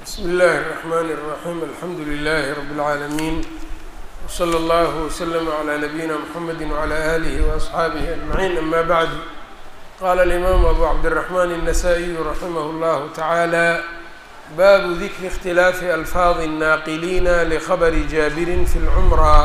bsmi اllahi الرحmn الرaحيم alxamdu لlh رb العaalمين وslى اllه وslm عlى نabيina mحamedi وعlى آlih وأصxaabih أجمعين ama bعd qala الإmam abu cabdالرحmn النsائي raximh اllah taعalى babu dikri اkhtilaafi alfaadi الnaaqiliina lkhabri jaabirin fi اlcumra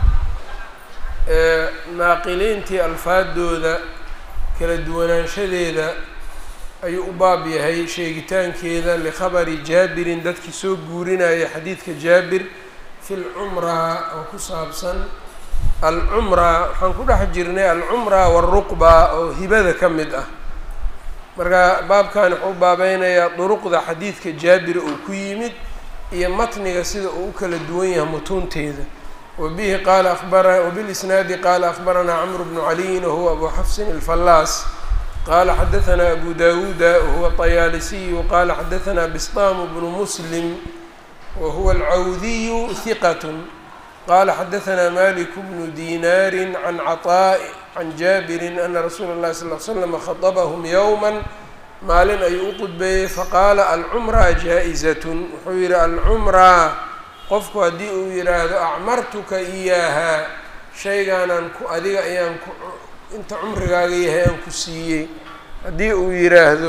naaqiliintii alfaadooda kala duwanaanshadeeda ayuu u baab yahay sheegitaankeeda likhabari jaabirin dadkii soo guurinaya xadiidka jaabir fi lcumraa oo ku saabsan alcumraa waxaan ku dhex jirnay alcumraa waruqba oo hibada ka mid ah marka baabkan wuxuu baabeynayaa duruqda xadiidka jaabir uu ku yimid iyo matniga sida uu u kala duwan yahay mutuunteeda wabihi qaala abara wabilisnaadi qaala akhbaranaa camru bnu caliyin wahuwa abu xafsin alfallaas qala xadaثna abu dawuuda wahuwa طayaalisiyu qala xadaثna bisطam bnu muslim wahuwa alcawdiyu hiqat qala xadaثna malik bnu dinaari can caطاء can jaabiri ana rasuula اlahi sal ly slam khaطbhm ywma maalin ayuu u qudbeeyey faqaala alcumra jaaئizaة wuxuu yihi alcumraa qofku haddii uu yihaahdo acmartuka iyaaha shaygaanaan ku adiga ayaan ku inta cumrigaaga yahay aan ku siiyey haddii uu yiraahdo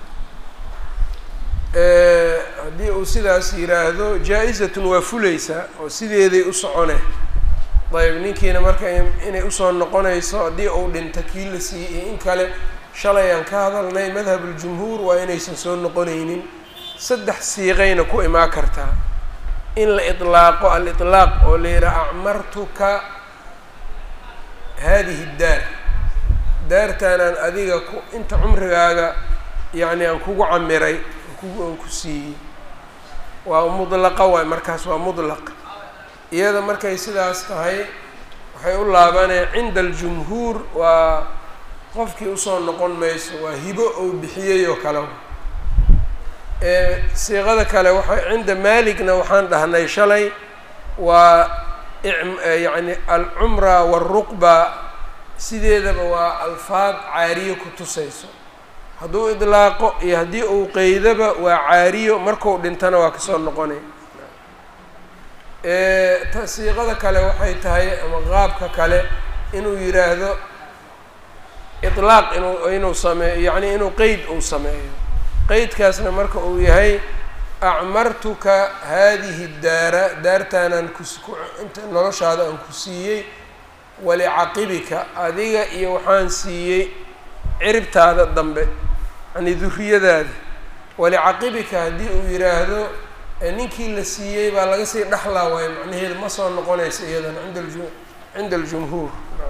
haddii uu sidaas yiraahdo jaa-izatun waa fuleysaa oo sideeday u socone ayb ninkiina marka inay usoo noqonayso haddii uu dhinto kii la siiyey iyo in kale shalay aan ka hadalnay madhabuljumhuur waa inaysan soo noqonaynin saddex siiqayna ku imaan kartaa in la iطlaaqo al-iطlaaq oo la yidhaha acmartuka hadihi daar daartaanaan adiga ku inta cumrigaaga yacni aan kugu camiray aan ku siiyey waa mudlaqa waay markaas waa mudlaq iyada markay sidaas tahay waxay u laabaneen cinda aljumhuur waa qofkii usoo noqon mayso waa hibo ou bixiyey oo kale siiqada kale waxay cinda maaligna waxaan dhahnay shalay waa yacni alcumra waruqba sideedaba waa alfaad caariyo ku tusayso hadduu idlaaqo iyo haddii uu qeydaba waa caariyo marku dhintana waa kasoo noqonay siiqada kale waxay tahay ama qaabka kale inuu yiraahdo ilaaq inuu inuu sameeyo yacni inuu qeyd uu sameeyo qeydkaasna marka uu yahay acmartuka haadihi daara daartaanaan ku inta noloshaada aan ku siiyey walicaqibika adiga iyo waxaan siiyey ciribtaada dambe yani duriyadaada walicaqibika haddii uu yiraahdo ninkii la siiyey baa laga sii dhexlaa waayo macnaheedu ma soo noqonaysa iyadan inda ju cinda aljumhuur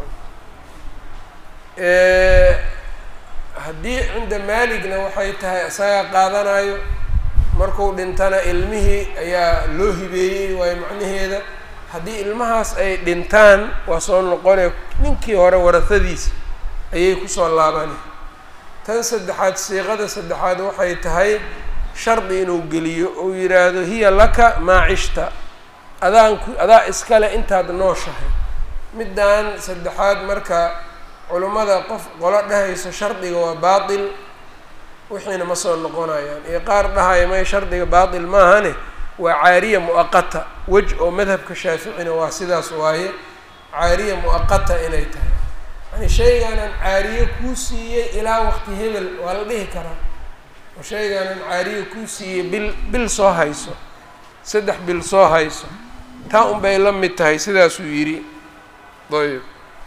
haddii cinda maaligna waxay tahay isagaa qaadanayo marku dhintana ilmihii ayaa loo hibeeyey waayo macnaheeda haddii ilmahaas ay dhintaan waa soo noqonay ninkii hore warahadiisa ayay kusoo laabani tan saddexaad siiqada saddexaad waxay tahay shardi inuu geliyo uu yidhaahdo hiya laka maa cishta adaan ku adaa iskale intaad nooshahay middan saddexaad marka culummada qof qolo dhahayso shardiga waa baatil wixiina ma soo noqonayaan iyo qaar dhahaya may shardiga baatil maahane waa caariya mu'aqata wej oo madhabka shaaficina waa sidaas waaye caariya mu'aqata inay tahay yani shaygaanaan caariye kuu siiyey ilaa waqti hebel waa la dhihi karaa oo shaygaanaan caariye kuu siiyey bil bil soo hayso saddex bil soo hayso taa un bay la mid tahay sidaasuu yidhi ayb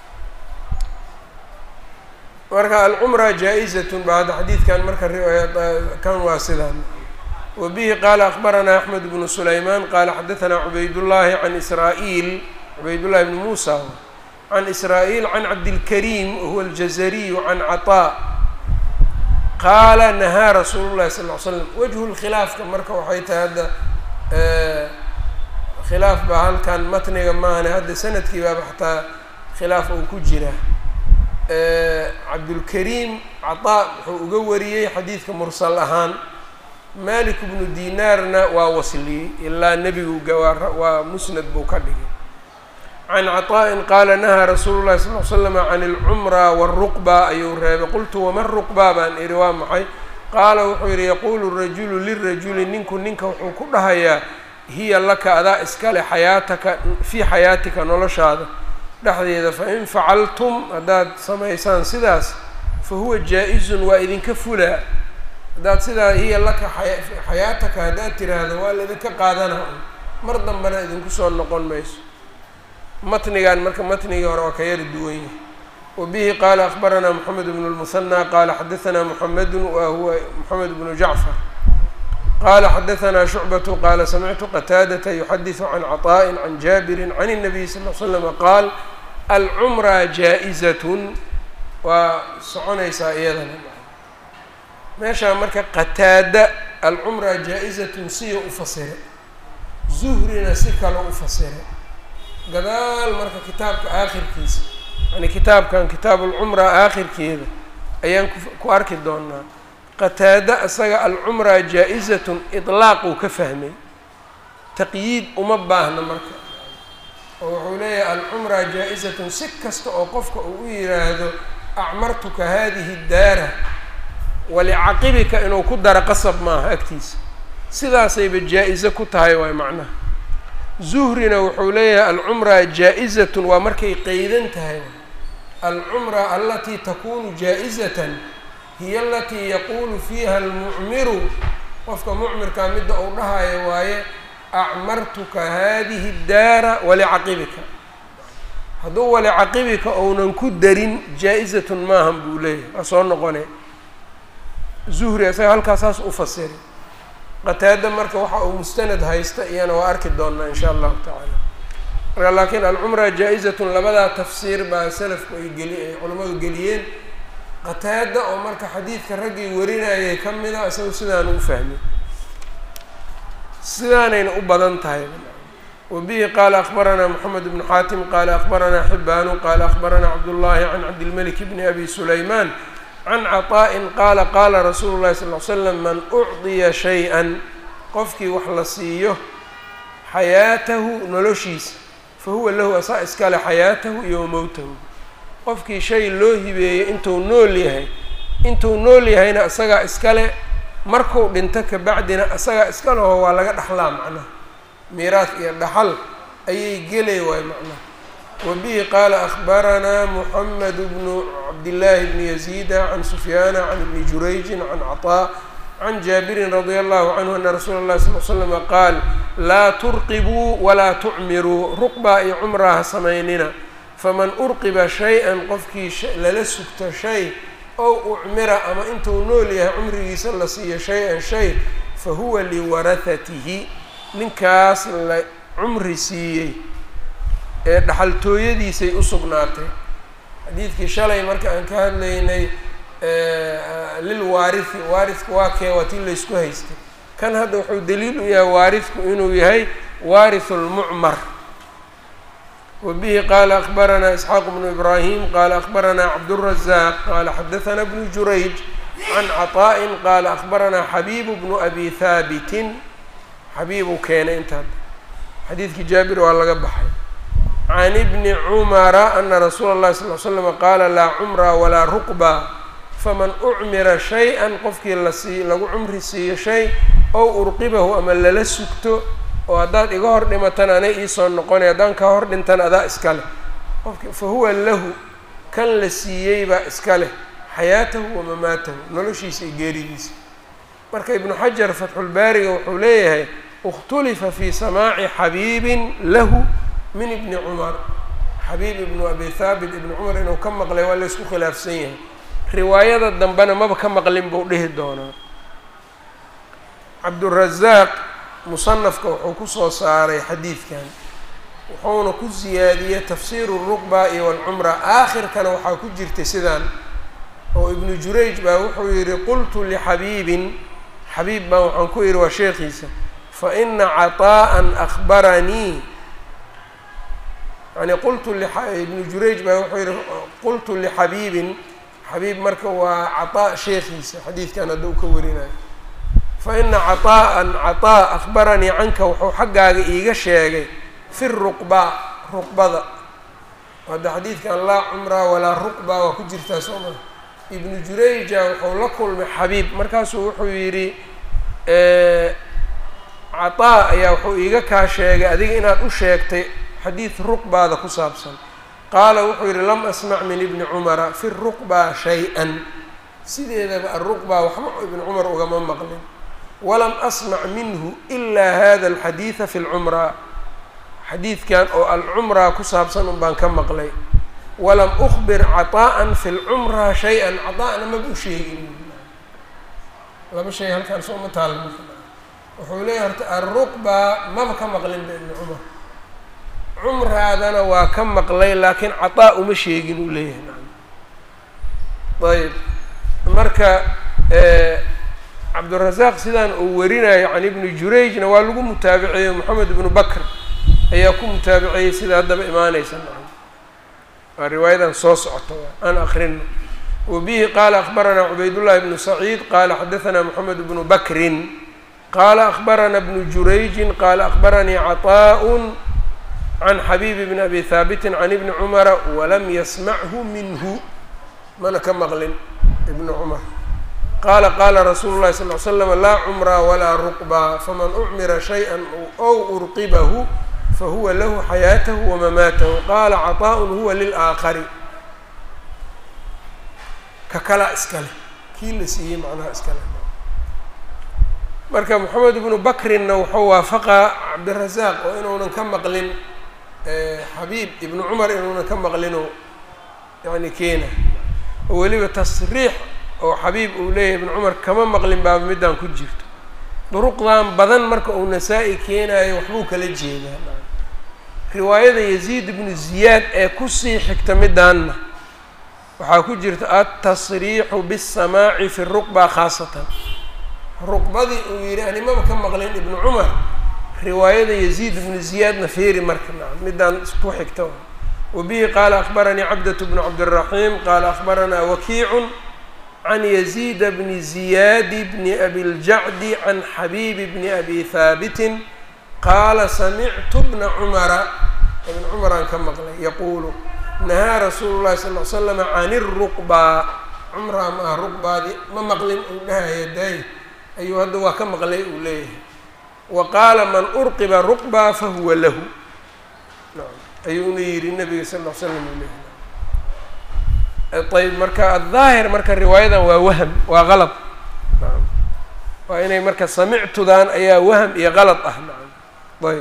marka alcumra jaa-izatun ba hadda xadiidkan marka kan waa sidaan wbihi qaala akbaranaa axmed bnu sulaymaan qaala xadaanaa cubaydullaahi can israa'iil cubaydullahi bni muusa can israa'iil can cabdilkariim wahuwa aljazariyu can caطaa qaala nahaa rasuulu llahi sal ly slam wajhu lkhilaafka marka waxay tahay hadda khilaaf baa halkan matniga maahane hadda sanadkii baaba xataa khilaaf uu ku jira cabdulkariim caطaa wuxuu uga wariyey xadiidka mursal ahaan malik bnu dinaarna waa wasliyey ilaa nebigu waa musnad buu ka dhigay can caطaa'in qaala nahaa rasuulu llahi sal l slama can اlcumra wاruqba ayuu reebay qultu wama ruqba baan ihi waa maxay qaala wuxuu yidhi yaquulu rajulu lirajuli ninku ninka wuxuu ku dhahayaa hiya laka adaa iskale xayaataka fii xayaatika noloshaada dhexdeeda fain facaltum haddaad samaysaan sidaas fa huwa jaa-izun waa idinka fulaa haddaad sidaa hiya laka xayaataka haddaad tiraahdo waa laidinka qaadana mar dambena idinku soo noqon mayso matnigan marka matnigii hore waa ka yari duwan yahay wa bihi qaala akbaranaa moxamed bnu lmusanaa qaala xadaanaa moxamedun wa huwa moxamed bnu jacfar qala xadaanaa shucbatu qaala samictu qataadata yuxadisu can caطaءi can jaabirin can الnabiy sal l slama qaal alcumra jaa-izatun waa soconaysaa iyadana meeshaa marka qataada alcumra jaa-izatun siya u fasira zuhrina si kale u fasira gadaal marka kitaabka aakhirkiisa yani kitaabkan kitaab alcumra aakhirkeeda ayaan ku arki doonaa qataada isaga alcumra jaa-izatun iطlaaquu ka fahmay taqyiid uma baahna marka oo wuxuu leeyahay alcumra jaa-izatun si kasta oo qofka uu u yiraahdo acmartuka hadihi daara walicaqibika inuu ku daro qasab maaha agtiisa sidaasayba jaa-ize ku tahay waay macnaha zuhrina wuxuu leeyahay alcumra jaa-izatun waa markay qeydan tahay alcumra alatii takunu jaa-izatan hiya alatii yaquulu fiiha almucmiru qofka mucmirkaa midda uu dhahayo waaye acmartuka hadihi daara walicaqibika hadduu walicaqibika ounan ku darin jaa-izatun maahan buu leeyahay waa soo noqone zuhri isaga halkaas saas u fasiri qataada marka waxa uu mustanad haysta iyana waa arki doonaa insha allahu tacaala marka laakiin alcumra jaa-izatun labadaa tafsiir baa salafku ay geli ay culimmadu geliyeen qataada oo marka xadiidka raggii warinayay ka mida isagu sidaanu u fahmay sidaanayna u badan tahay wa bihi qaala akbaranaa moxamed bnu xaatim qaala akbaranaa xibaanu qaala akbaranaa cabdullaahi can cabdilmalik bni abi sulaymaan can caطaa'in qaala qaala rasuulu llahi sal l slam man ucdiya shay-an qofkii wax la siiyo xayaatahu noloshiisa fa huwa lahu asaa iskale xayaatahu iyo mowtahu qofkii shay loo hibeeyey intuu nool yahay intuu nool yahayna isagaa iskale marku dhinto kabacdina isagaa iskaleho waa laga dhaxlaa macnaha miiraas iyo dhaxal ayay gelay waay macnaha wa bihi qaala akbaranaa moxamed bnu cabdillaahi bni yaziida can sufyaana can ibni jurayjin can caطaa can jaabirin radia allahu canhu ana rasuula اllahi sal l slama qaal laa turqibuu walaa tucmiruu ruqbaa iyo cumraa ha samaynina faman urqiba shay-an qofkii lala sugto shay ow ucmira ama intuu nool yahay cumrigiisa la siiyo shay-an shay fa huwa liwarahatihi ninkaas la cumri siiyey ee dhaxaltooyadiisay u sugnaatay xadiidkii shalay marka aan ka hadlaynay lil waarithi waaridka waa kee waa tii laysku haystay kan hadda wuxuu daliil u yahay waaridku inuu yahay waarithu lmucmar wa bihi qaala akbaranaa isxaaq bnu ibraahim qaala akbaranaa cabdurazaaq qaala xadahanaa bnu jurayj can caطaa'in qaala akbaranaa xabiibu bnu abi haabitin xabiibuu keenay intaad xadiidkii jaabir waa laga baxay can ibni cumara ana rasuula اllahi sal l slama qaala laa cumra walaa ruqba faman ucmira shay-an qofkii lasii lagu cumri siiyo shay ow urqibahu ama lala sugto oo haddaad iga hor dhimatan anay iisoo noqonay haddaan ka hor dhintan adaa iska leh qofki fa huwa lahu kan la siiyey baa iska leh xayaatahu wa mamaatahu noloshiisa iyo geeridiisa marka ibnu xajar fatxulbaariga wuxuu leeyahay ikhtulifa fi samaaci xabiibin lahu min ibni cumar xabiib ibnu abi thaabit ibni cumar inuu ka maqlay waa laysku khilaafsan yahay riwaayada dambena maba ka maqlin buu dhihi doonaa cabdurazaaq musanafka wuxuu kusoo saaray xadiidkan wuxuuna ku siyaadiyey tafsiiru ruqba iyo walcumra aakhirkana waxaa ku jirtay sidaan oo ibnu jurayj baa wuxuu yihi qultu lixabiibin xabiib baan waxaan ku yihi waa sheekhiisa fa ina caطaa'an akhbaranii yani qultu ibnu jurayj baa wuxuu yihi qultu lixabiibin xabiib marka waa caطaa sheekhiisa xadiidkan hadda u ka warinayo fa ina caطaa'an caطaa akhbaranii canka wuxuu xaggaaga iiga sheegay fi ruqba ruqbada hadda xadiidkan laa cumra walaa ruqba waa ku jirtaa soo maa ibnu jurayja wuxuu la kulmay xabiib markaasuu wuxuu yidhi cataa ayaa wuxuu iiga kaa sheegay adiga inaad u sheegtay xadiid ruqbaada ku saabsan qaala wuxuu yidhi lam asmac min ibni cumara fi ruqbaa shay-an sideedaba aruqbaa waxba ibni cumar ugama maqlin walam asmac minhu ilaa hada alxadiida fi lcumraa xadiidkan oo alcumraa ku saabsan un baan ka maqlay walam ukbir caطaa'an fi lcumraa shay-an caطaa'na maba u sheegin laba shay halkaan soo ma taala wuxuu leeyahy horta alruqbaa maba ka maqlin ba ibni cumar cumraadana waa ka maqlay laakiin caطaa uma sheegin uu leeyahay ayb marka cabdurazaaq sidaan uu warinayo can ibni jurayjna waa lagu mutaabiceeyey moxamed ibnu bakr ayaa ku mutaabiceeyey sida haddaba imaaneysa waa riwaayadan soo socota aan akrino wabihi qaala akbaranaa cubaydullahi bnu saciid qaala xadaanaa moxamed bnu bakrin qaala akbarana bnu jurayjin qaala akbaranii caطaaء can xabiibi bni abi haabitin can ibni cumara walam yasmachu minhu mana ka maqlin ibnu cumar qaala qaala rasuulu llahi sal l slam laa cumraa walaa ruqbaa faman ucmira shayئa ow urqibahu fahuwa lahu xayaatahu wamamaatahu qaala caطaaءun huwa lilaakari ka kalaa iskale kii la siiyey macnaha iskale marka moxamed ibnu bakrinna wuxuu waafaqaa cabdirazaaq oo inuunan ka maqlin xabiib ibnu cumar inuunan ka maqlino yani keena oo weliba tasriix oo xabiib uu leeyahay ibnu cumar kama maqlin baaba middaan ku jirto duruqdan badan marka uu nasaa-i keenayo waxbuu kala jeedaa riwaayada yaziid ibnu ziyaad ee kusii xigta midaanna waxaa ku jirta altasriixu bisamaaci fi ruqba khaasatan ruqbadii uu yidhi animaba ka maqlin ibnu cumar riwaayada yaziid ibnu ziyaadna feeri marka nacam midaan ku xigta wabihi qaala akbaranii cabdة bnu cabdالraxiim qaala akbaranaa wakiicu can yaziida bni ziyaadi bni abiljacdi can xabiibi bni abi haabitin qaala samictu bna cumara ibn cumaraan ka maqlay yaquulu nahaa rasuulu llahi sal l slama can iruqbaa cumraa maaha ruqbaadi ma maqlin uu dhahaya daay ayuu hadda waa ka maqlay uu leeyahay wa qaala man urqiba ruqbaa fahuwa lahu ayuuna yidhi nabiga sal l slam uu leeyahay ayb marka addaahir marka riwaayadan waa waham waa qalad naam waa inay marka samictudan ayaa waham iyo qalad ah nacam ayb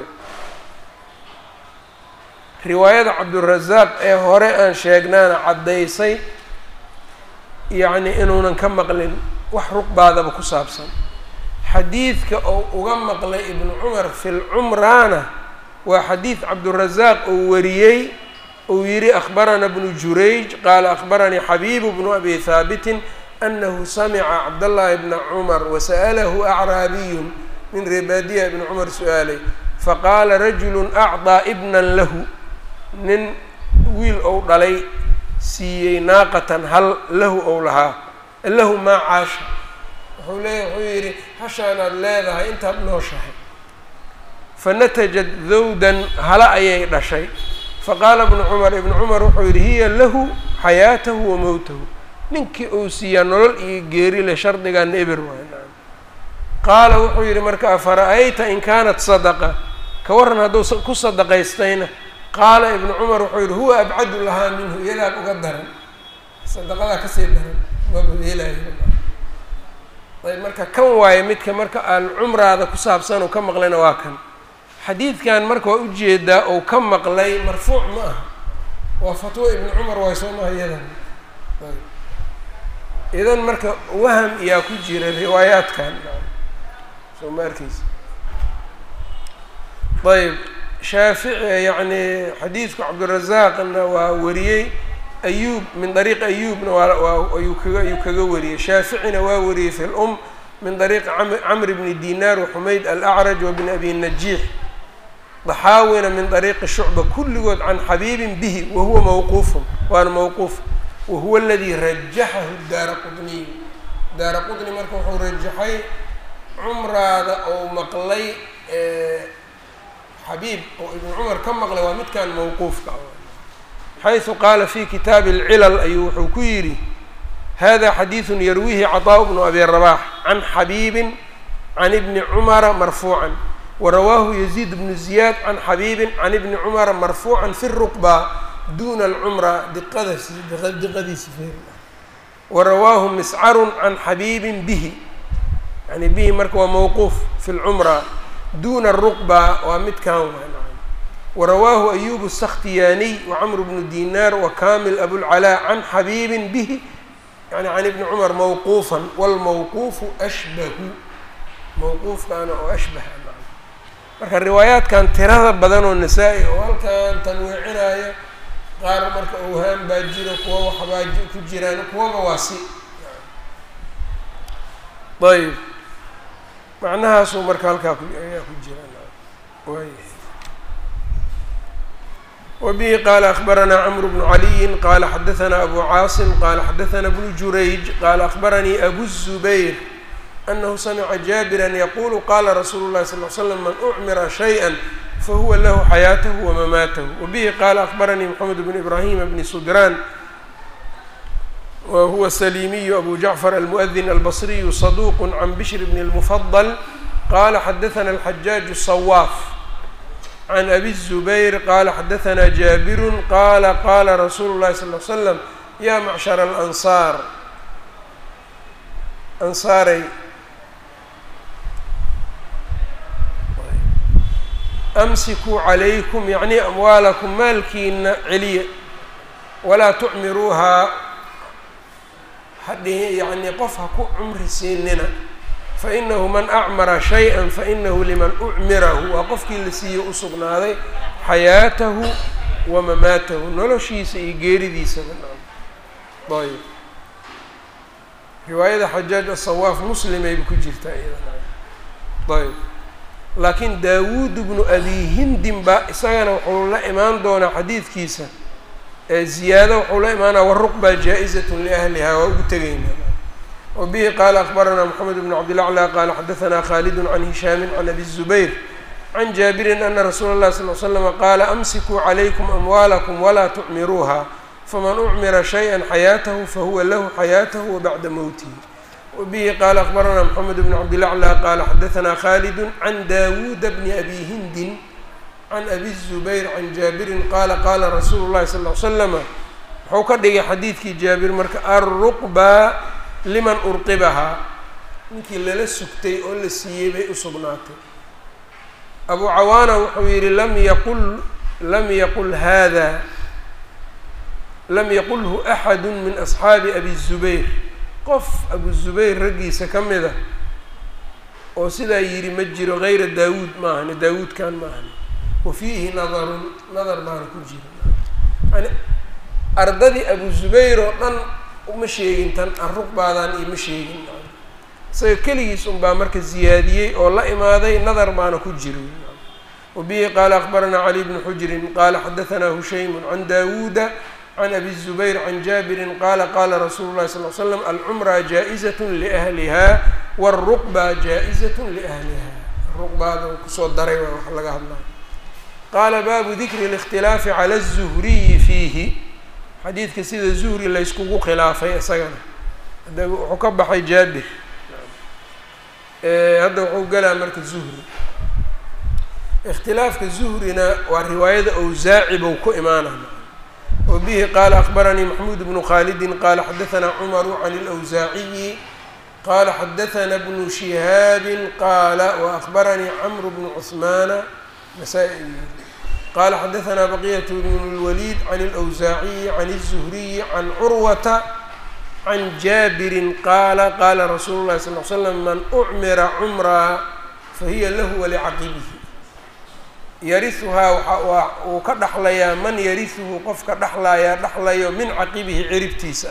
riwaayada cabdurazaaq ee hore aan sheegnaana caddaysay yacni inuunan ka maqlin wax ruqbaadaba ku saabsan xadiidka oo uga maqlay ibnu cumar fi lcumraana waa xadiid cabdurazaaq oo wariyey uu yihi akbarana bnu jurayj qaala akbaranii xabiibu bnu abi haabitin anahu samica cabdاllahi bna cumar wasa'alahu acraabiyun min rebaadiya ibni cumar su-aalay faqaala rajulu acطaa ibnan lahu nin wiil ou dhalay siiyey naaqatan hal lahu ou lahaa lahu maa caasha wuxuu leeya wuxuu yidhi hashaanaad leedahay intaad nooshahay fanatajad dawdan hala ayay dhashay faqaala ibnu cumar ibnu cumar wuxuu yidhi hiya lahu xayaatahu wa mowtahu ninkii uu siiyaa nolol iyo geeri le shardigaana eber waay naam qaala wuxuu yidhi marka afara-ayta in kaanat sadaqa ka waran hadduu ku sadaqaystayna qaala ibnu cumar wuxuu yidhi huwa abcadu lahaa minhu iyadaa uga daran sadaqadaa kasii daran mabahelayo ayb marka kan waaye midka marka aan cumraada ku saabsan oo ka maqlayna waa kan xadiidkan marka waa ujeedaa ou ka maqlay marfuuc ma aha waa fatwo ibnu cumar waay soo maha iyadan idan marka waham yaa ku jira riwaayaadkan soo ma arkeysa ayb shaafici yacni xadiidku cabdirazaaqna waa wariyey ayuub min dariiqi ayuubna waa waa ayuu kaga ayuu kaga wariyey shaaficina waa wariyey fi lum min dariiqi camr bni dinar waxumayd alacraj wa bn abi najiix daxaawina min dariiqi shucba kulligood can xabiibin bihi wahuwa mawquufun waana mawquuf wahuwa aladii rajaxahu daara qudniy daara qudni marka wuxuu rajaxay cumraada ou maqlay xabiib oo ibnu cumar ka maqlay waa midkan mawquufka xaysu qaala fi kitaabi alcilal ayuu wuxuu ku yidhi hada xadiidu yarwiihi caطaaء bnu abi rabax can xabiibin can ibni cumara marfuucan warawaahu yaziid bnu ziyaad can xabiibin can ibni cumara marfuucan fi ruqba duna alcumra diqadas diqadiisi feer warawaahu miscarun can xabiibin bihi yani bihi marka waa mawquuf fi lcumra duna ruqba waa midkan warawaahu ayub الskhtiyaniy wacmr bnu dinar wakamil abulcalaa can xabiibin bihi yani can ibni cumar mawquufan wاlmawquufu ashbahu mawquufkaana oo ashbaha marka riwaayaadkan tirada badan oo nasaa-i oo halkan tanwiicinaayo qaar marka owhaan baa jiro kuwa waxbaa ku jiraan kuwaba waa si ayb macnahaasuu marka halkaa ku ayaa ku jiraan waay wbihi qala akbaranaa cmr bnu caliyin qala xadaثna abu caasim qala xadaثna bnu jurayj qala akbaranii abu الزubayr anahu samca jaabira yaqulu qala rasuulu اlahi sal ly slam man ucmira shayئa fahuwa lahu xayaatahu wamamaatahu wabihi qala akbaranii mxamed bn ibrahima bni sudran wa huwa salimiyu abu jacfar almuؤdin albصriyu صaduq can bishr bn اlmufadl qala xadaثna alxajaaj الصwaaf can abi الزubayr qala xadaثna jaabiru qala qala rasuulu الlahi sal ly slam ya macshar alansaar ansaaray amsikuu calaykum yacni amwaalakum maalkiina celiya walaa tucmiruuhaa hadhihi yacni qof ha ku cumri siinina fainahu man acmara shay-an fainahu liman ucmirahu waa qofkii la siiye u sugnaaday xayaatahu wa mamaatahu noloshiisa iyo geeridiisaba ayb riwaayada xajaaj asawaaf muslimayba ku jirtaa iyada ayb laakiin daawuud bnu abi hindin ba isagana wuxuu la imaan doonaa xadiidkiisa ee ziyaado wuxuu la imaanaa waruqba jaa-izatun liahliha waa ugu tegaynaa wbihi qala akbarana mxamed bn cabdilaclى qala xadaثna khalidu can hishaami can abi الzubayr can jaabirin ana rasuula اlahi sal l slama qaala amsikuu calaykum amwaalakum walaa tucmiruuha faman ucmira shayئa xayaatahu fahuwa lahu xayaatahu wabacda mowtihi wbihi qala akbarana mxamed bn cabdilaclى qala xadaثna khalidu can dawuuda bni abi hindin can abi الzubayr can jaabirin qala qala rasuulu اlahi sal l slama wuxuu ka dhigay xadiidkii jaabir marka aruqba liman urqibahaa ninkii lala sugtay oo la siiyey bay u sugnaatay abu cawaana wuxuu yidhi lam yaqul lam yaqul hada lam yaqulhu axadu min asxaabi abi zubayr qof abu zubayr raggiisa ka mid a oo sidaa yidhi ma jiro gayra daawuud maahani daawuudkan maahani wa fiihi nadarun nadar baana ku jira yani ardadii abu zubayr oo dhan uma sheegin tan arruqbaadan iyo ma sheegin isaga keligiis unbaa marka ziyaadiyey oo la imaaday nadar baana ku jiro wabihi qaala akbaranaa cali bnu xujrin qaala xadaثna hushaymu can dawuuda can abi الzubayr can jaabirin qala qala rasuulu اlahi sal l slam alcumra jaaئizaة liahliha wاlruqba jaaئizaة liahliha ruqbaada kusoo daray waa wax laga hadlaya qaala baabu dikri اlاkhtilaafi calى الzuhriyi fiihi xadiidka sida zuhri layskugu khilaafay isagana hadda wuxuu ka baxay jaabir hadda wuxuu galaa marka zuhri ikhtilaafka zuhrina waa riwaayada awsaaci bou ku imaanaya wa bihi qaala akbaranii maxmuud bnu khaalidin qaala xadaثna cumaru can اlawsaaciyi qaala xadaثna bnu shihaabin qaala waakbaranii camru bnu cثmaana nasaa-i qala xadaثna baqiyة bn اlwlid can اlأwsaaciyi can الzuhriyi can curwata can jaabiri qaala qaala rasuulu اlahi sal l slam man ucmira cumraa fahiya lahu walicaqibihi yarihuhaa waa uu ka dhaxlayaa man yarihuhu qofka dhaxlayaa dhaxlayo min caqibihi ciribtiisa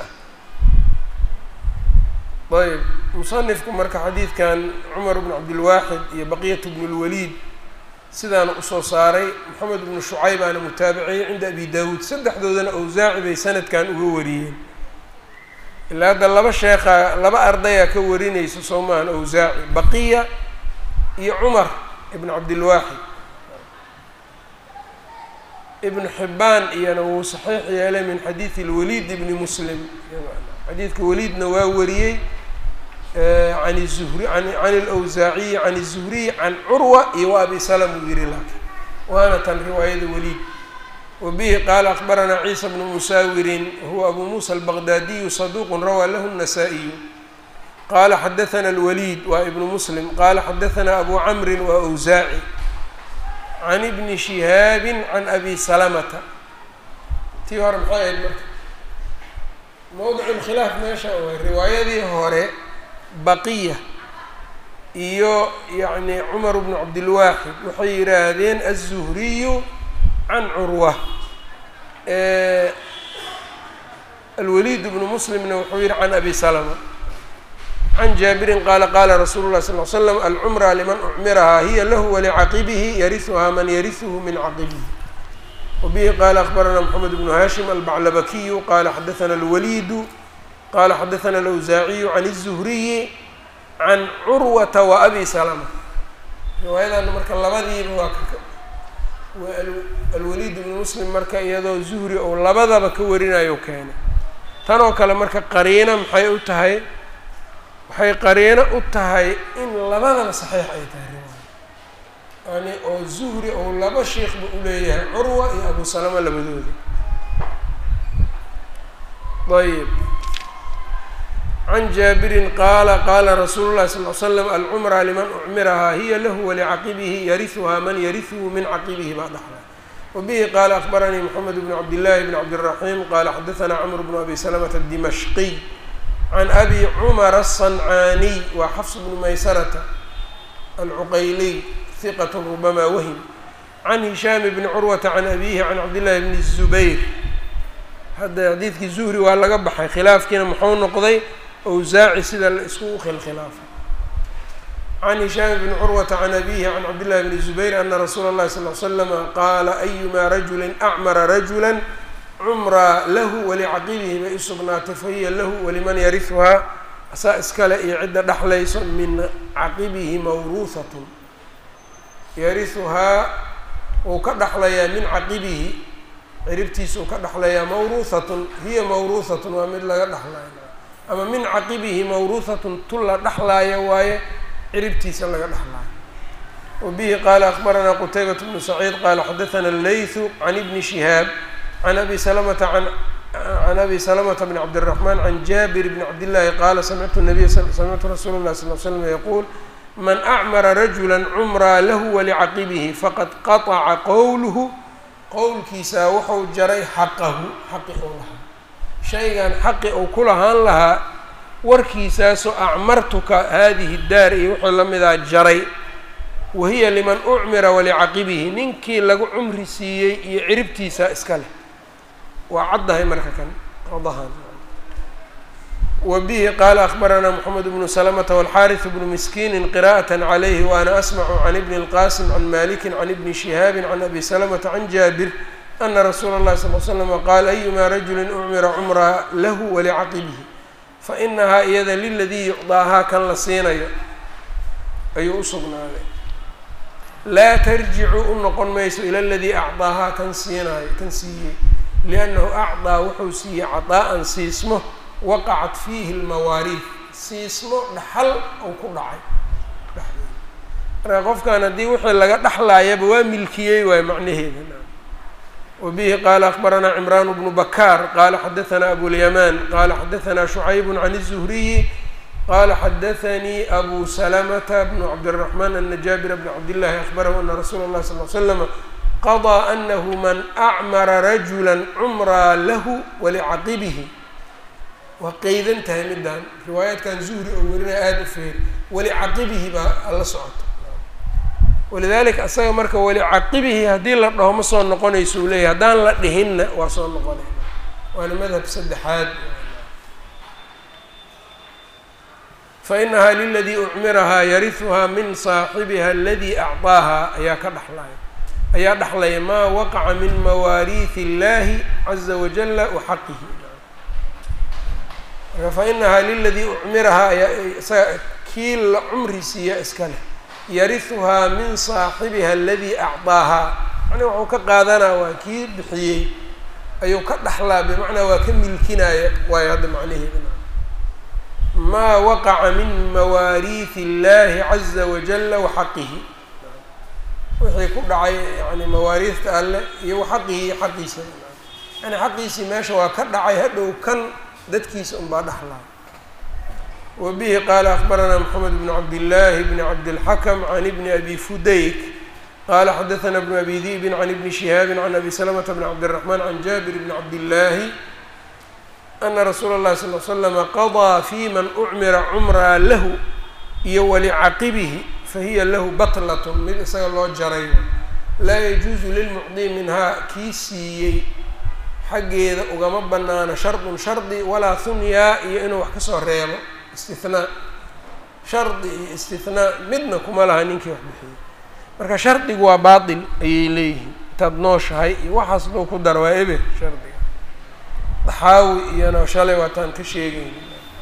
ah ayb musanifku marka xadiidkan cumar bn cabdilwaaxid iyo baqiyat bn اlwaliid sidaana usoo saaray moxamed bnu shucayb aana mutaabiciyey cinda abi daawuud saddexdoodana awsaaci bay sanadkan uga wariyeen ilaa hadda laba sheekha laba ardayaa ka warinaysa soo maahan awsaaci baqiya iyo cumar ibn cabdilwaaxid ibnu xibbaan iyana wuu saxiix yeelay min xadiidi اlwaliid ibni muslim xadiidka weliidna waa wariyey an zuhri an اlawsaaciyi can الzuhriy can curwa iyo wa abi salm uu yihi laakiin waana tan riwaayada weliid wa bihi qaala akbaranaa ciisa bnu musaawirin huwa abu muusa albaqdaadiyu saduuq rawaa lahu الnasaa-iyu qaala xadaثna اlwaliid waa ibnu muslim qaala xadaثna abu camri waa awsaaci can ibni shihaabi can abi salamata tii hore maxay ahayd marka mowdic lkhilaaf meesha way riwaayadii hore baqiya iyo yacni cumar bnu cabdilwaaxid waxay yidhaahdeen aلzuhriyu can curwa alwaliid bnu muslimna wuxuu yihi can abi salama can jaabirin qaala qaala rasuulu lahi sal l slam alcumra liman ucmirahaa hiya lahu walicaqibihi yarisuhaa man yarisuhu min caqibihi wabihi qaala akbarana mxamed bnu hashim albaclabakiyu qaala xadaثna alwaliidu qaala xadaثna alawsaaciyu can الzuhriyi can curwata wa abi salama riwaayadan marka labadiiba waa waa alwaliid bnu muslim marka iyadoo zuhri ou labadaba ka warinayo keenay tan oo kale marka qariino maxay u tahay waxay qariino u tahay in labadaba saxiix ay tahay riwaaya yani oo zuhri ou laba sheikba uleeyahay curwa iyo abu salama labadooda ayb can jaabirin qaala qaala rasuulu llahi sal l slam alcumra liman ucmirahaa hiya lahu walicaqibihi yarisuhaa man yarisuhu min caqibihi baa dhaxla wabihi qaala akbaranii moxamed bnu cabdillahi bn cabdiraxiim qaala xadaثna cmr bnu abi salamata adimashqiy can abi cumara aلصancaaniy waa xafs bnu maysarata alcuqayliy hiqat rubama wahim can hishaam bni curwata can abihi can cabdillahi bni الzubayr hadda xadiidkii zuhri waa laga baxay khilaafkiina muxuu noqday awsaaci sida la isku khilkhilaafay can hishaam bni curwata can abihi can cabdillahi bni zubayr ana rasuula اllahi sal l slama qaala ayuma rajuli acmara rajula cumraa lahu walicaqibihi bay usugnaatay fahiya lahu waliman yarihuhaa asaa iskale iyo cidda dhexlayso min caqibihi mawruuhatun yarihuhaa wuu ka dhexlayaa min caqibihi ciribtiisa uu ka dhexlayaa mawruuhatun hiya mawruuhatun waa mid laga dhexlaayo ama min caqibihi mawruuhatun tu la dhexlaaya waaye ciribtiisa laga dhexlaayo wa bihi qaala akbaranaa qutaybat bnu saciid qaala xadaثana allaythu can ibni shihaab can abi salamata an can abi salamata bn cabdالraxman can jaabir bni cabdillaahi qaala samictu nabiy samictu rasuula اllahi sal l slam yaquul man acmara rajula cumraa lahu walicaqibihi faqad qaطca qowluhu qowlkiisaa wuxuu jaray xaqahu xaqi ou lahaa shaygan xaqi uu ku lahaan lahaa warkiisaasoo acmartuka haadihi daar iyo wuxuu la midaa jaray wahiya liman ucmira walicaqibihi ninkii lagu cumri siiyey iyo ciribtiisa iska leh waa caddahay marka kan qadahan wa bihi qaala akbaranaa moxamed bnu salamata walxaariث bnu miskiini qira'aة عalayhi waana asmacu can ibni اlqasim can maliki can ibni shihaabi can abi salamata can jaabir ana rasuula اllahi sal l slama qaal ayuma rajuli ucmira cumraa lahu walicaqibihi fainahaa iyada liladii yucdaahaa kan la siinayo ayuu usugnaaday laa tarjicu u noqon mayso ila aladii acdaahaa kan siinaayo kan siiyey liannahu acdaa wuxuu siiyey cadaa-an siismo waqacat fiihi lmawaariid siismo dhaxal ou ku dhacay dhexdeeda marka qofkan haddii wixii laga dhexlaayaba waa milkiyey waayo macnaheeda wa bihi qaala akbaranaa cimraan bnu bakaar qaala xadaثana abulyamaan qaala xadaثana shucayb can الzuhriyi qala xadaثanii abu salamata bnu cabdالraxmaan ana jaabira bna cabdillahi akbarahu ana rasuula اllahi sal l slama qaضىa anahu man acmara rajula cumraa lahu walicaqibihi waa qeydan tahay midaan riwaayaadkan zuhri oo werinaya aada u feeri walicaqibihi baa la socota walidalika asaga marka walicaqibihi haddii la dhaho ma soo noqonayso uu leeyahy haddaan la dhihinna waa soo noqonayna waana madhab saddexaad fainahaa liladii ucmirahaa yarihuhaa min saaxibiha aladii acdaahaa ayaa ka dhexlaya ayaa dhexlaya maa waqaca min mawaariihi اllahi caza wajala wa xaqihi marka fainahaa liladii ucmirahaa ayaa isaga kii la cumri siiya iska leh yarihuhaa min saaxibiha aladii acdaahaa yani waxuu ka qaadanaa waa kii bixiyey ayuu ka dhexlaa bimacnaa waa ka milkinaya waayo hadda macnaheeda maa waqaca min mawaariihi اllahi caza wajala waxaqihi wixii ku dhacay yani mawaariihta alle iyo waxaqihi iyo xaqiisa yani xaqiisii meesha waa ka dhacay hadhow kan dadkiisa unbaa dhexlaa wa bihi qaala akbaranaa moxamed bn cabdillaahi bni cabdilxakm can ibni abi fudayk qala xadaثna bn abi di'bin can ibni shihaabi can abi slmta bn cabdالraxman can jabir bni cabdillaahi ana rasuula اllahi sal l slama qaضىa fi man ucmira cumraa lahu iyo walicaqibihi fahiya lahu batlat mid isaga loo jaray laa yajuusu lilmucdi minhaa kii siiyey xaggeeda ugama banaano shardun shardi walaa hunyaa iyo inuu wax kasoo reebo istinaa shardi iyo istinaa midna kuma laha ninkii wax bixiyey marka shardigu waa baatil ayay leeyihiin intaad nooshahay iyo waxaas duu ku dara waa eber shardiga daxaawi iyana shalay waataan ka sheegayna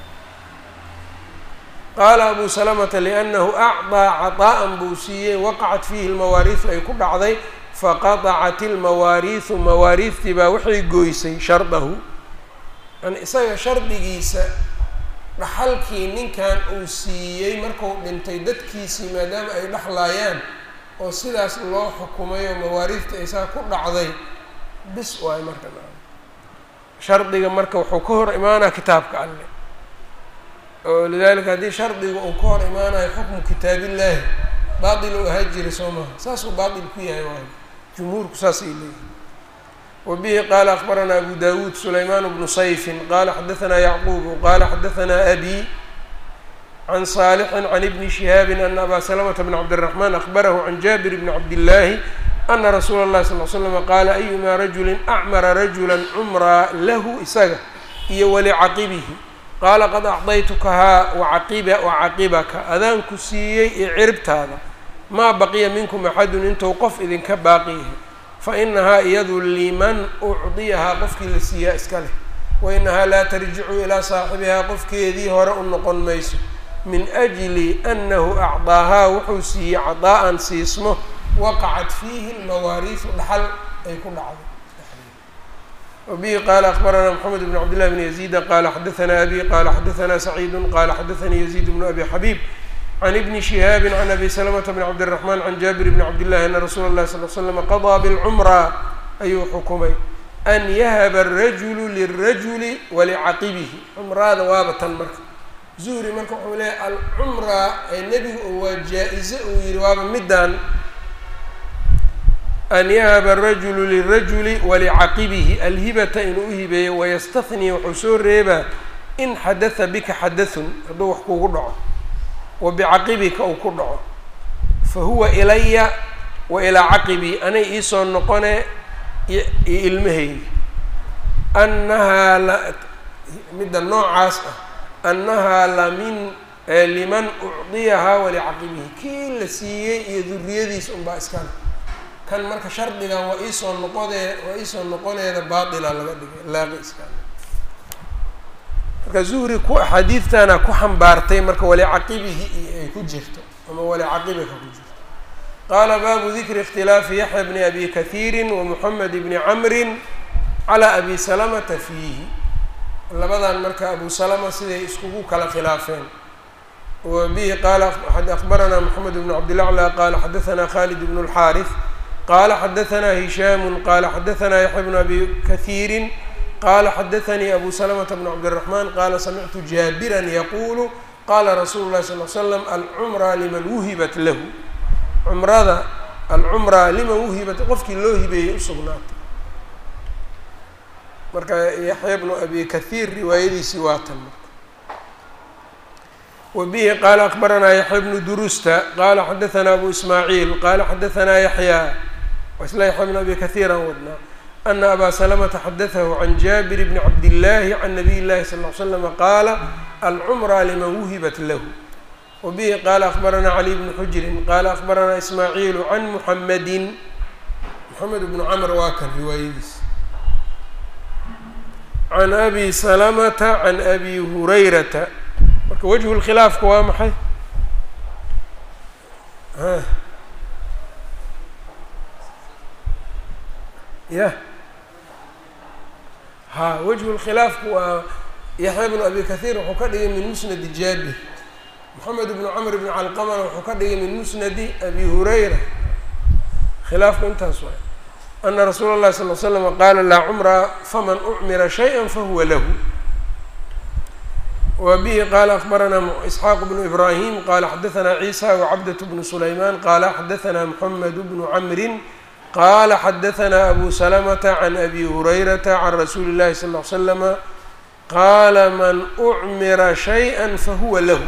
qaala abu salamata liannahu acdaa caطaa'an buu siiyey waqacat fiihi lmawaariisu ay ku dhacday faqadacat ilmawaariisu mawaariistii baa waxay goysay shardahu yani isaga shardigiisa dhaxalkii ninkan uu siiyey marku dhintay dadkiisii maadaama ay dhexlaayaan oo sidaas loo xukumay oo mawaariidta isaa ku dhacday bis waay marka shardiga marka wuxuu ka hor imaanaya kitaabka alle oo lidalika haddii shardiga uu ka hor imaanayo xukmu kitaabillaahi baatil uu ahaa jiray soo maha saasuu baatil ku yahay waayo jumhuurku saasay leeyihin wa bihi qaala akbaranaa abu dawuud sulaymaan bnu sayfin qaala xadaanaa yacquubu qaala xadaanaa abi can saalixin can ibni shihaabin ana abaa salamata bn cabdiraxmaan akbarahu can jaabir bni cabdillaahi ana rasuula اllahi sal l slama qaala ayumaa rajulin acmara rajula cumraa lahu isaga iyo walicaqibihi qaala qad acdaytukahaa wacaqiba wacaqibaka adaanku siiyey iyo ciribtaada maa baqiya minkum axadun intuu qof idinka baaqi yahay fa inahaa iyadu liman ucdiyahaa qofkii la siiyaa iska leh wa inahaa laa tarjicu ilaa saaxibihaa qofkeedii hore u noqon mayso min ajli annahu acdaahaa wuxuu siiyey cadaa'an siismo waqacat fiihi lmawaariisu dhaxal ay ku dhacday wabihi qaala akbaranaa moxamed bn cabdillahi bn yaziida qaala xadaanaa abi qaala xadaanaa saciidu qaala xadaanii yaziid bnu abi xabiib can ibni shihaabi can abi salamata bn cabdiraxmaan can jaabir bni cabdillahi ana rasuula اllahi sal l slama qadaa bilcumra ayuu xukumay an yahaba arajulu lirajuli walicaqibihi cumraada waaba tan marka zuhri marka wuxuu leeyahy alcumra ee nebigu oo waa jaa-ize uu yihi waaba midaan an yahaba arajulu lirajuli walicaqibihi alhibata inuu uhibeeyo wayastahni wuxuu soo reebaa in xadatha bika xadathun hadduu wax kugu dhaco wa bicaqibika uu ku dhaco fa huwa ilaya wa ilaa caqibii anay iisoo noqone iyo ilmahaygi annahaa la midda noocaas ah annahaa lamin liman ucdiyahaa walicaqibihi kii la siiyey iyo duriyadiisa unbaa iskale kan marka shardigan waa iisoo noqodee waa iisoo noqoneeda baatila laga dhigay laaqi iskale marka zuhri ku axaadiidtana ku xambaartay marka walicaqibihi iyo ay ku jirto ama walicaqibika ku jirto qaala baabu dikri ikhtilaafi yaxya bni abi kathiiri wa moxamed bni camrin calaa abi salamata fiihi labadan marka abu salama siday iskugu kala khilaafeen wa bihi qaala akbaranaa moxamed bnu cabdilaclى qaala xadaanaa khalid bnu اlxaariث qaala xadaanaa hishaamu qaala xadaanaa yaxya bnu abi kathiiri qaala xadaanii abu salamata bnu cabdiraxmaan qaala samictu jaabiran yaquulu qaala rasuulu llahi sal l slam alcumra liman wuhibat lahu cumrada alcumra liman wuhibat qofkii loo hibeeyey usugnaatay marka yaxya bnu abi kathiir riwaayadiisii waa tan marka wa bihi qaala akbaranaa yaxya bnu durusta qaala xadaanaa abu ismaaciil qaala xadaanaa yaxya isla yaxya bnu abi kathiiran wadnaa ana abaa salamata xadatahu can jaabir bni cabdillaahi can nabiy llahi sal l slama qaala alcumra liman wuhibat lahu wa bihi qaala akbaranaa cali bnu xujirin qaala akbaranaa ismaaciilu can muxamedin moxamed bnu camr waa kan riwaayadiis can abi salamata can abi hurayrata marka wajhu lkhilaafka waa maxay ya ha wajhu lkhilaafku waa yaxya bnu abi kahiir wuxuu ka dhigay min musnadi jaabir moxamed bnu camr bni calqamana wuxuu ka dhigay min musnadi abi hurayra khilaafku intaas waay ana rasuula اllahi sal l slama qaala laa cumra faman ucmira shayئa fahuwa lahu wa bihi qaala akbaranaa isxaaq bnu ibrahim qala xadaanaa ciisa wacabdaة bnu sulayman qala xadaanaa moxamed bnu camrin qala xadaanaa abu salamata can abi hurayrata can rasuuli اllahi sal l slama qaala man ucmira shayئa fahuwa lahu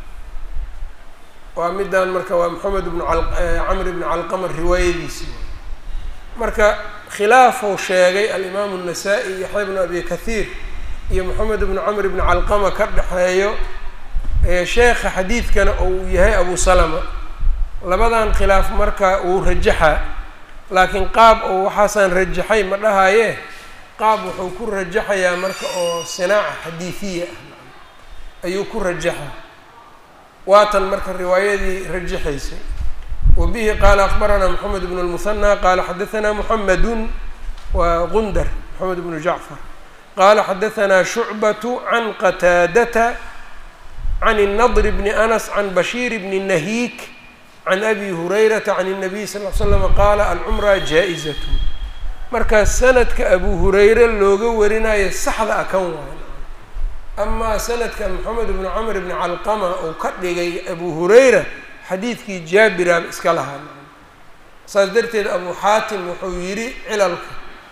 waa midaan marka waa moxamed bnu camr bni calqama riwaayadiisi marka khilaafou sheegay alimaamu الnasaa-i yaxya bnu abi kahiir iyo moxamed bnu camr bni calqama ka dhexeeyo sheekha xadiidkana uu yahay abu salama labadan khilaaf marka uu rajaxaa laakiin qaab oo waxaasaan rajaxay ma dhahaye qaab wuxuu ku rajaxayaa marka oo sinaaca xadiidiya ah ayuu ku rajaxa waatan marka riwaayadii rajaxaysay wa bihi qaala akbaranaa moxamed bnu lmuhanaa qaala xadaanaa moxamedun waa gundar moxamed bnu jacfar qaala xadaanaa shucbatu can qataadata can الnadr bni anas can bashiir bni nahiik can abi hurayrata can الnabiy sal l slama qaala alcumra jaa-izat marka sanadka abu hurayre looga warinayo saxda a kan waayo amaa sanadka moxamed bnu camr bni calqama uu ka dhigay abu hurayra xadiidkii jaabiraaba iska lahaa saas darteed abu xaatim wuxuu yidhi cilalka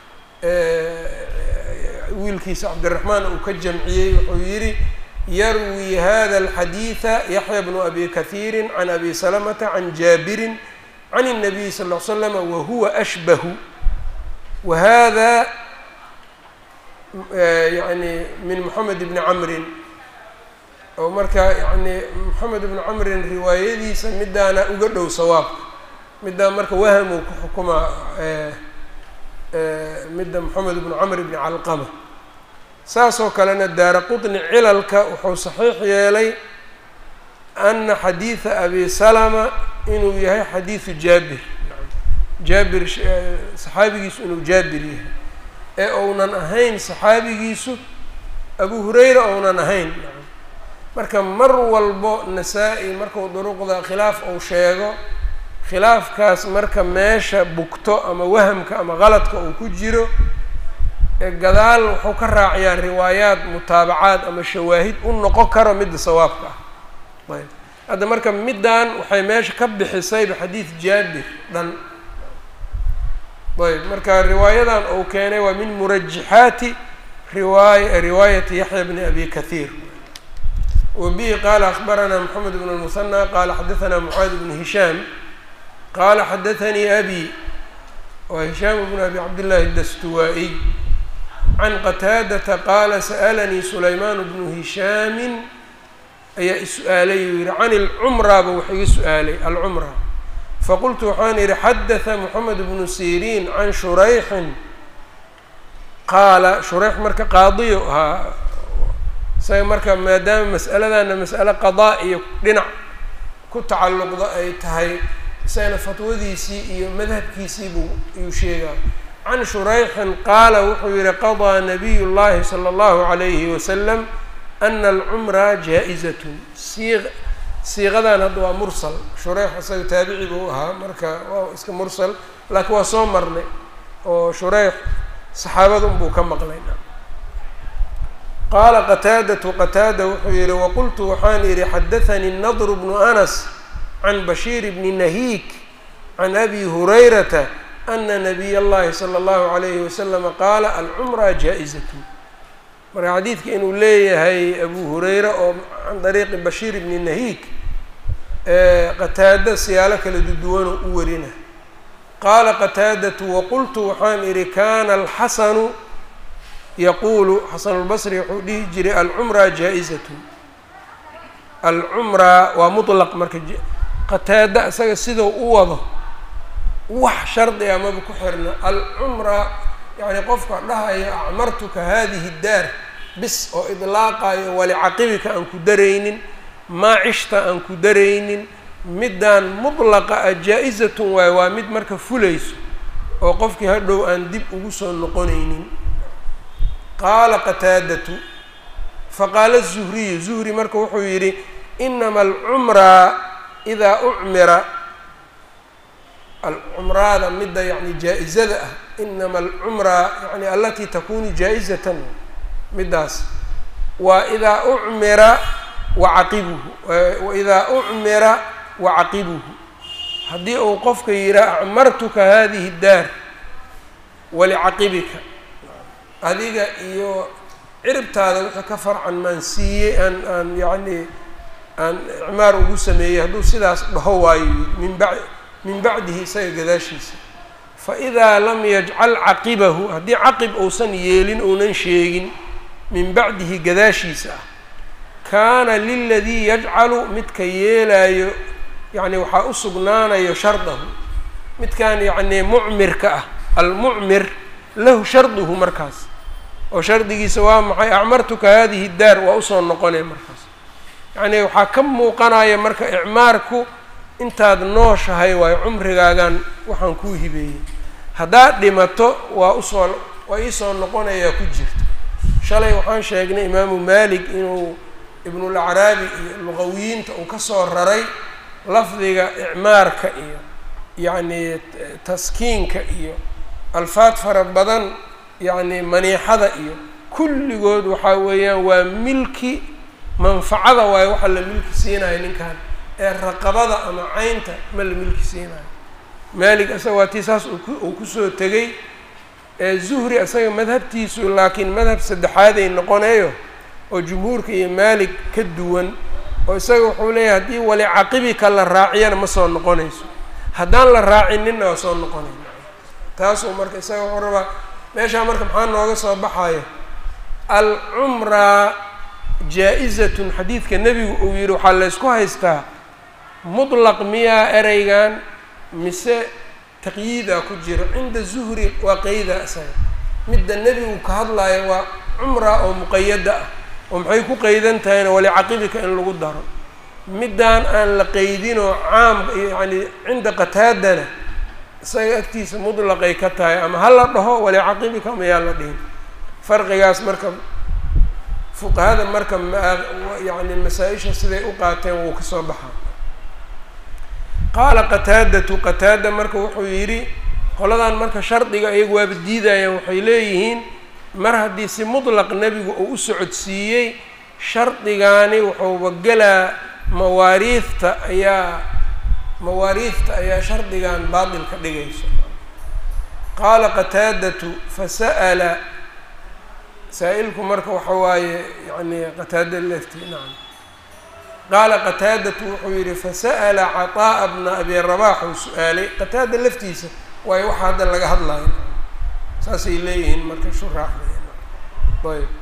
wiilkiisa cabdiraxmaan uu ka jamciyey wuxuu yidhi yarwi hada alxadiida yaxya bnu abi kahiiri can abi salamata can jaabirin can الnabiy sal l slama wahuwa ashbahu wa hada yani min moxamed bni camrin oo marka yani moxamed bni camrin riwaayadiisa midaana uga dhow sawaabka midaan marka waham uu ku xukumaa midda moxamed bnu camr bni calqama saasoo kalena daara qطni cilalka wuxuu saxiix yeelay ana xadiida abi salama inuu yahay xadiidu jaabir jaabir saxaabigiisu inuu jaabir yahay ee ounan ahayn saxaabigiisu abu hurayra ounan ahayn marka mar walbo nasaa-i markuu duruqda khilaaf uu sheego khilaafkaas marka meesha bugto ama wahamka ama qaladka uu ku jiro gadaal wuxuu ka raaciyaa riwaayaad mutaabacaad ama shawaahid u noqon karo midda sawaabka ah ayb hadda marka middan waxay meesha ka bixisayba xadiid jaabir dhan ayb marka riwaayadan uu keenay waa min murajixaati riwaay riwaayati yaxya bni abi kahiir wa bihi qaala akbaranaa moxamed bn lmusanى qaala xadaanaa mucaad bnu hishaam qaala xadaanii abi waa hishaam bnu abi cabdillahi dastuwaa-iy can qataadata qaala sa'alanii sulaymaan bnu hishaamin ayaa is-su-aalay uu yihi can ilcumraaba wax iga su-aalay alcumra faqultu waxaan yihi xadaثa moxamed bnu siriin can shurayxin qaala shurayx marka qaadiyo ahaa isaga marka maadaama mas'aladana mas'ale qadaa iyo dhinac ku tacalluqda ay tahay isagana fatwadiisii iyo madhabkiisii buu iyuu sheegaa can shurayxin qaala wuxuu yihi qadaa nabiy llahi salى اllahu عalayhi wasalam ana alcumra jaa-izatun sii siiqadan hadda waa mursal shureyx isaga taabici buu ahaa marka waa iska mursal laakiin waa soo marnay oo shureyx saxaabada unbuu ka maqlay qaala qataadatu qataada wuxuu yihi waqultu waxaan idhi xadaanii nadr bnu anas can bashiir bni nahiik can abi hurayrata ana nabiy اllahi salى اllahu عalayhi waslama qaala alcumra jaa-izatun marka xadiidka inuu leeyahay abu hureyre oo can dariiqi bashiir bni nahiik qataada siyaalo kala duduwanoo u warina qaala qataadatu waqultu waxaan idhi kana alxasanu yaquulu xasanulbasri wuxuu dhihi jiray alcumra jaa-izatun alcumra waa mutlaq marka qataada isaga sidau u wado wax shardi a maba ku xirna alcumra yacni qofka dhahaya acmartuka hadihi daar bis oo idlaaqayo walicaqibika aan ku daraynin maacishta aan ku daraynin middaan mutlaqa a jaa-izatun waayo waa mid marka fulayso oo qofkii hadhow aan dib ugu soo noqonaynin qaala qataadatu faqaala الzuhriyu zuhri marka wuxuu yidhi inama alcumra idaa ucmira alcumraada midda yani jaa-izada ah inama alcumra yani alatii takunu jaa-izatan middaas waa idaa ucmira wacaqibuhu waidaa ucmira wacaqibuhu haddii uu qofka yihaa acmartuka hadihi daar walicaqibika adiga iyo ciribtaada wixii ka farcan maan siiyey aan aan yacni aan icmaar ugu sameeyey hadduu sidaas dhaho waayo min ba min bacdihi isaga gadaashiisa fa idaa lam yajcal caqibahu haddii caqib uusan yeelin uunan sheegin min bacdihi gadaashiisa ah kaana liladii yajcalu midka yeelaayo yacni waxaa u sugnaanayo shardahu midkan yacni mucmirka ah almucmir lahu sharduhu markaas oo shardigiisa waa maxay acmartuka hadihi daar waa usoo noqonaya markaas yacni waxaa ka muuqanaya marka icmaarku intaad nooshahay waayo cumrigaagan waxaan kuu hibeeyey haddaad dhimato waa usoo waa iisoo noqonayaa ku jirta shalay waxaan sheegnay imaamu maalik inuu ibnulacraabi iyo luqawiyiinta uu kasoo raray lafdiga icmaarka iyo yacni taskiinka iyo alfaad fara badan yacni maniixada iyo kulligood waxaa weeyaan waa milki manfacada waayo waxa la milki siinayo ninkan ee raqabada ama caynta ma la milki siinayo maalig isaga waa tii saas uu kusoo tegay ee zuhri isaga madhabtiisu laakiin madhab saddexaaday noqonayo oo jumhuurka iyo maalig ka duwan oo isaga wuxuu leeyahay haddii wali caqibika la raaciyana ma soo noqonayso haddaan la raacininna waa soo noqonayna taasuu marka isaga wuxuu rabaa meeshaa marka maxaa nooga soo baxayo alcumra jaa-izatun xadiidka nebigu uu yihi waxaa laysku haystaa mutlaq miyaa ereygan mise taqyiidaa ku jiro cinda zuhri waa qeyda isaga midda nebigu ka hadlayo waa cumra oo muqayada ah oo maxay ku qeydan tahayna walicaqibika in lagu daro middaan aan la qeydinoo caam yacni cinda qataadana isaga agtiisa mutlaqay ka tahay ama ha la dhaho walicaqibika mayaa la dhihin farqigaas marka fuqahada marka yani masaa-isha siday u qaateen wuu kasoo baxaa qaala qataadatu qataada marka wuxuu yidhi qoladan marka shardiga iyagu waaba diidayaan waxay leeyihiin mar haddii si mutlaq nebigu uu u socodsiiyey shardigaani wuxuuba gelaa mawaariifta ayaa mawaariifta ayaa shardigan baatil ka dhigayso qaala qataadatu fasa'ala saa-ilku marka waxa waaye yani qataada lefti nacam qaala qataadatu wuxuu yihi fasa'ala caطaa'a bna abi rabax uu su-aalay qataada laftiisa waayo waxa hadda laga hadlayo saasay leeyihiin marka shuraaxda ayb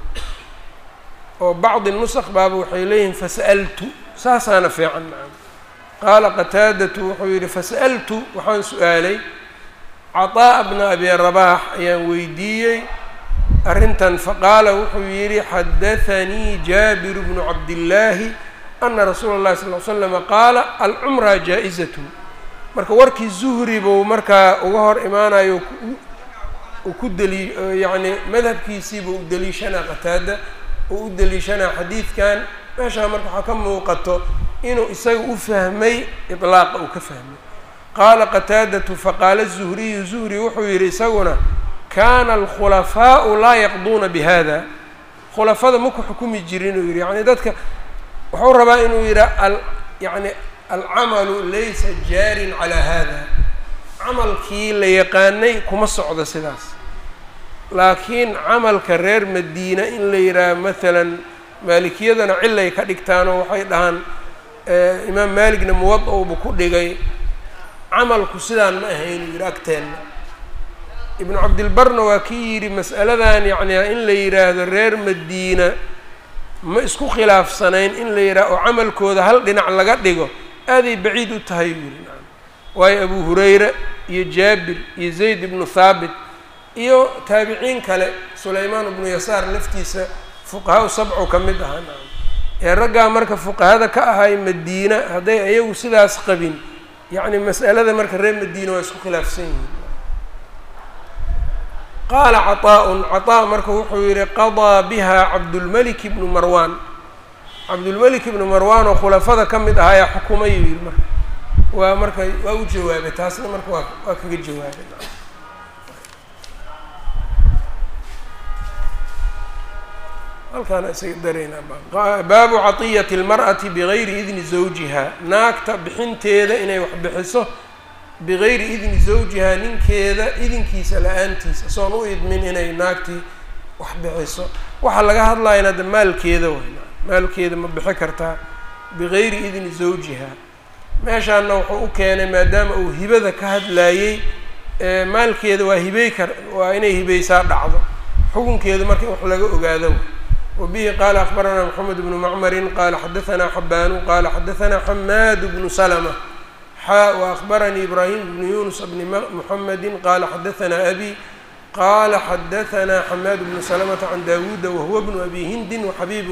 oo bacdi nusq baaba waxay leeyihiin fasa'altu saasaana fiican nacam qaala qataadatu wuxuu yihi fasa'altu waxaan su-aalay caطaa'a bna abi rabax ayaan weydiiyey arrintan faqaala wuxuu yidhi xadathanii jaabiru bnu cabdillaahi ana rasuula اllahi sal l slama qaala alcumra jaa-izatun marka warkii zuhri buu markaa uga hor imaanayo uu ku deli yacni madhabkiisiibuu u deliishanaa qataada uu u deliishanaa xadiidkan meeshaa marka waxaa ka muuqato inuu isaga u fahmay iطlaaqa uu ka fahmay qaala qataadatu faqaala zuhriyu zuhri wuxuu yidhi isaguna kana alkhulafaau laa yaqduuna bihada khulafada maku xukumi jirin uu yihi yani dadka wuxuu rabaa inuu yidhaa al yani alcamalu laysa jaarin calaa hada camalkii la yaqaanay kuma socdo sidaas laakiin camalka reer madiina in la yidhaaha maalan maalikiyadana cilay ka dhigtaanoo waxay dhahaan imaam maaligna muwada-uba ku dhigay camalku sidaan ma ahayn uu yidhi agteenna ibnu cabdilbarna waa kii yidhi mas'aladan yacni in la yidhaahdo reer madiina ma isku khilaafsanayn in la yidhaha oo camalkooda hal dhinac laga dhigo aaday baciid u tahay buu yidhi nacam waayo abu hurayra iyo jaabir iyo zayd ibnu thaabit iyo taabiciin kale sulaymaan ibnu yasaar laftiisa fuqahaa u sabcu ka mid ahaa nacam ee raggaa marka fuqahada ka ahay madiina hadday ayagu sidaas qabin yacni mas'alada marka reer madiina waa isku khilaafsan yihiin qaala caطaaءun caطaa marka wuxuu yihi qaضىa biha cabdulmelik bnu marwan cabdulmelik ibnu marwan oo khulafada ka mid ahaa ayaa xukumay uu yihi marka waa marka waa u jawaabay taasna marka waa waa kaga jawaabay halkaana isaga dareynaa baabu caطiyati اlmarأati bigayri idni zawjiha naagta bixinteeda inay wax bixiso bigayri idni zawjiha ninkeeda idinkiisa la-aantiisa soon u idmin inay naagtii wax bixiso waxaa laga hadlayana de maalkeeda way maalkeeda ma bixi kartaa bigayri idni zawjiha meeshaana wuxuu u keenay maadaama uu hibada ka hadlaayey maalkeeda waa hibey kar waa inay hibeysaa dhacdo xukunkeeda marka in wax laga ogaado wabihi qaala akbaranaa moxamed bnu macmarin qaala xadaanaa xabaanu qaala xadaanaa xamaad bnu salma xaa waakbaranii ibraahim bnu yunus bni muxamedi qaala xadaanaa abi qaala xadaanaa xamaad bnu salmata can dawuuda wahuwa bnu abi hindin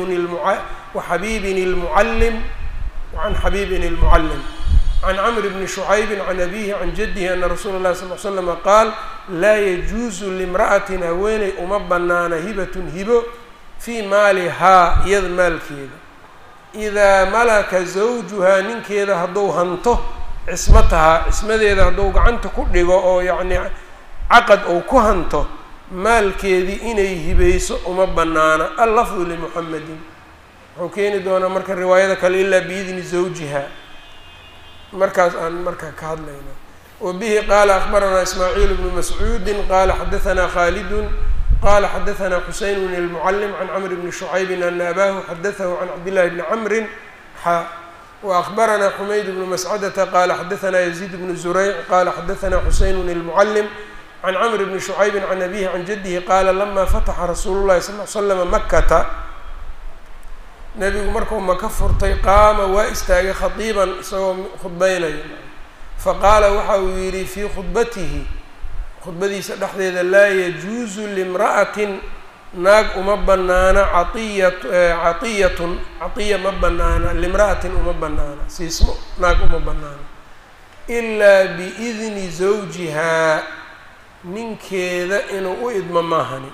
waxabiibin اlmucallim wacan xabiibin اlmucallim can camr bni shucaybi can abihi can jadihi ana rasuula اlahi sal l slama qaal laa yajuusu limra'atin haweeney uma banaana hibatun hibo fii maalihaa iyada maalkeeda idaa malaka zawjuhaa ninkeeda hadduu hanto cismatahaa cismadeeda hadduu gacanta ku dhigo oo yacni caqad ou ku hanto maalkeedii inay hibayso uma banaana allafdu limuxamedin wuxuu keeni doonaa marka riwaayada kale ilaa biidni zawjiha markaas aan marka ka hadlayna wa bihi qaala akbaranaa ismaaciil bnu mascuudin qaala xadaanaa khaalidun qala xadaanaa xuseyn bn اlmucallim can camr bni shucaybin ana abaahu xadaahu can cabdillahi bni camrin xa waakbaranaa xumayd bnu mascadata qaala xadaanaa yaziid bnu zurayc qaala xadaanaa xuseyn bn اlmucallim can camr bni shucaybin can abihi can jadihi qaala lama fataxa rasuulu llahi sal l slama makata nebigu markuu maka furtay qaama waa istaagay khadiiban isagoo khudbeynayo faqaala waxa uu yidhi fii khudbatihi khudbadiisa dhexdeeda laa yajuusu limra'atin naag uma banaana caiyat catiyatun catiya ma banaana limra'atin uma banaana siismo naag uma banaana ilaa biidni zawjihaa ninkeeda inuu u idmo maahani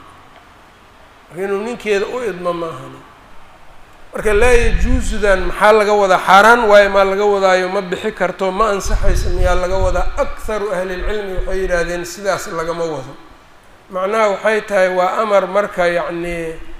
inuu ninkeeda u idmo maahani marka laa yajuusudan maxaa laga wadaa xaaraan waayo maa laga wadaayo ma bixi karto ma ansaxayso miyaa laga wadaa akharu ahlilcilmi waxay yidhaahdeen sidaas lagama wado macnaha waxay tahay waa amar marka yacni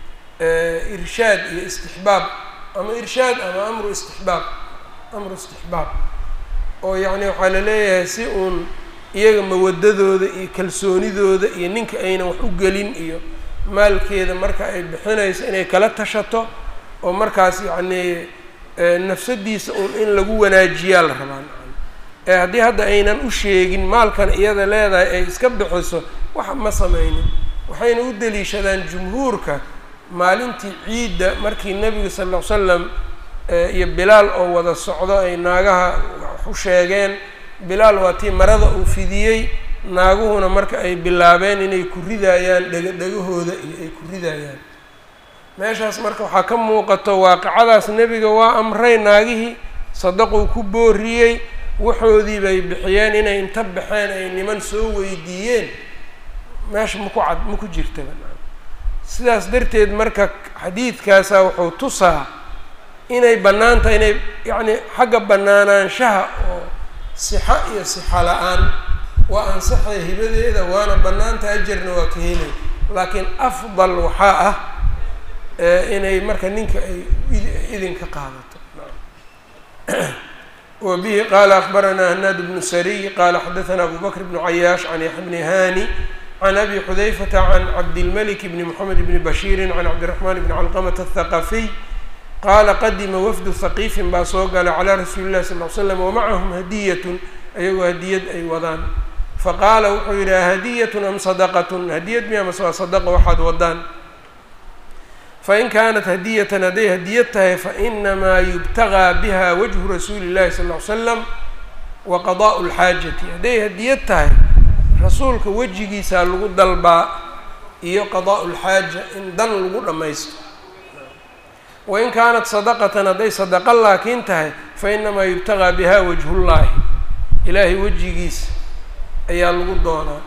irshaad iyo istixbaab ama irshaad ama amru istixbaab amru istixbaab oo yacni waxaa la leeyahay si uun iyaga mawadadooda iyo kalsoonidooda iyo ninka aynan wax u gelin iyo maalkeeda marka ay bixinayso inay kala tashato oo markaas yacnii nafsadiisa uun in lagu wanaajiyaa la rabaa ee haddii hadda aynan u sheegin maalkan iyada leedahay ay iska bixiso wax ma sameynin waxayna u deliishadaan jumhuurka maalintii ciidda markii nebiga sal ll ly slam iyo bilaal oo wada socdo ay naagaha wax u sheegeen bilaal waa tii marada uu fidiyey naaguhuna marka ay bilaabeen inay ku ridayaan dhega dhegahooda iyo ay ku ridayaan meeshaas marka waxaa ka muuqato waaqicadaas nebiga waa amray naagihii sadaquu ku booriyey waxoodii bay bixiyeen inay inta baxeen ay niman soo weydiiyeen meesha maku cad ma ku jirtaba sidaas darteed marka xadiidkaasa wuxuu tusaa inay bannaan tahay inay yacni xagga bannaanaanshaha oo sixa iyo sixa la-aan waa ansaxay hibadeeda waana bannaanta ajarna waa ka helay laakiin afdal waxaa ah inay marka ninka ay idinka qaadato wa bihi qaala akbaranaa hanaad bnu sariy qaala xadaanaa abu bakr bnu cayaash can yaxya bni hani can abi xudayfata can cabdilmalik bni moxamed bni bashiirin can cabdiraxmaan bni calqamata athaqafiy qaala qadima wafdu haqiifin baa soo galay calaa rasuuli llahi sal l slam wamacahum hadiyatun ayagoo hadiyad ay wadaan faqaala wuxuu yidhi ahadiyatun am sadaqatun hadiyad miya mase waa sadaqa waxaad wadaan fain kaanat hadiyatan hadday hadiyad tahay fainamaa yubtagaa biha wajhu rasuuli llahi sal ll ly slam wa qadaa'u lxaajati hadday hadiyad tahay rasuulka wejigiisaa lagu dalbaa iyo qadaa'u lxaaja in dan lagu dhammaysto wain kaanat sadaqatan hadday sadaqa laakiin tahay fainamaa yubtagaa biha wajhullaahi ilaahay wejigiisa ayaa lagu doonaa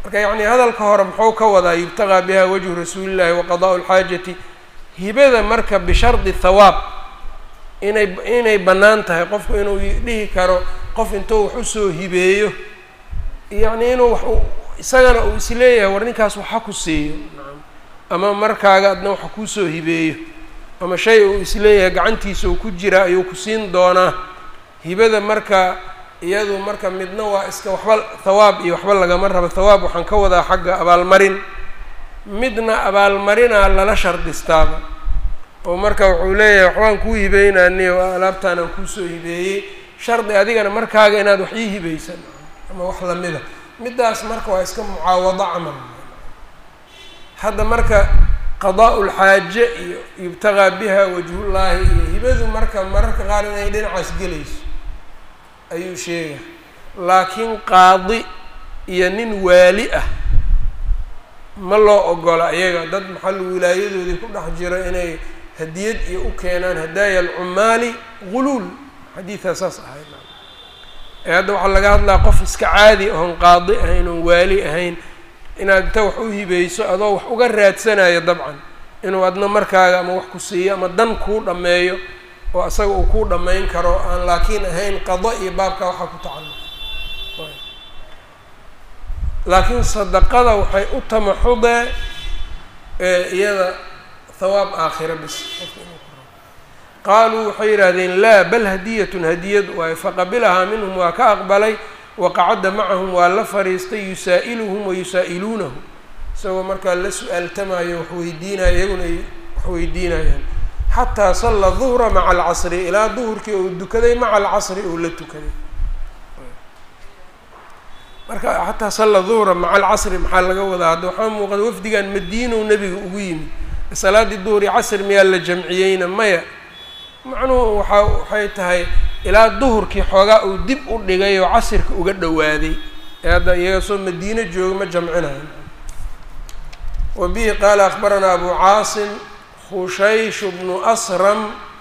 marka yacni hadalka hore muxuu ka wadaa yubtaqaa biha wajhu rasuulillahi wa qadaa'u lxaajati hibada marka bishardi thawaab inay inay bannaan tahay qofku inuu dhihi karo qof intuu wax usoo hibeeyo yacni inuu wax isagana uu isleeyahay war ninkaas waxa ku siiyo ama markaaga adna waxa kuusoo hibeeyo ama shay uu isleeyahay gacantiisa uu ku jira ayuu ku siin doonaa hibada marka iyadu marka midna waa iska waxba thawaab iyo waxba lagama rabo thawaab waxaan ka wadaa xagga abaalmarin midna abaalmarinaa lala shardistaaba oo marka wuxuu leeyahay waxbaan kuu hibeynani oo alaabtaanaan kuusoo hibeeyey shardi adigana markaaga inaad wax ii hibaysan ama wax lamida middaas marka waa iska mucaawado camal hadda marka qadaa lxaaje iyo yubtaqaa biha wajhullaahi iyo hibadu marka mararka qaar inay dhinacaas gelayso ayuu sheegay laakiin qaadi iyo nin waali ah ma loo ogola iyaga dad maxal wilaayadoodii ku dhex jiro inay hadiyad iyo u keenaan hadaaya alcumaali guluul xadiidaa saas ahayd ee hadda waxaa laga hadlaa qof iska caadi oon qaadi ahayn oon waali ahayn inaad inta wax u hibayso adoo wax uga raadsanayo dabcan inuu adna markaaga ama wax ku siiyo ama dan kuu dhammeeyo oo asaga uu kuu dhammayn karo aan laakiin ahayn qado iyo baabka waxaa ku tacalluq laakiin sadaqada waxay u tamaxudee iyada thawaab aakhira bis qofka inuu ku rabo qaaluu waxay yidhaahdeen laa bal hadiyatun hadiyad waayo faqabilahaa minhum waa ka aqbalay waqacadda macahum waa la fariistay yusaa'iluhum wa yusaa'iluunahu isagoo markaa la su-aaltamayo wax weydiinaya iyaguna ay wax weydiinayaan xataa salla duhra maca alcasri ilaa duhurkii uu dukaday maca alcasri uu la tukaday marka xataa salla duhra maca alcasri maxaa laga wadaa hadda waxaa muuqada wafdigan madiinow nebiga ugu yimid salaaddii duhri casri miyaa la jamciyeyna maya macnuhu waxa waxay tahay ilaa duhurkii xoogaa uu dib u dhigay oo casirka uga dhowaaday ee hadda iyaga soo madiino jooga ma jamcinayo wa bihi qaala akbaranaa abu caasim khushaysh bnu asram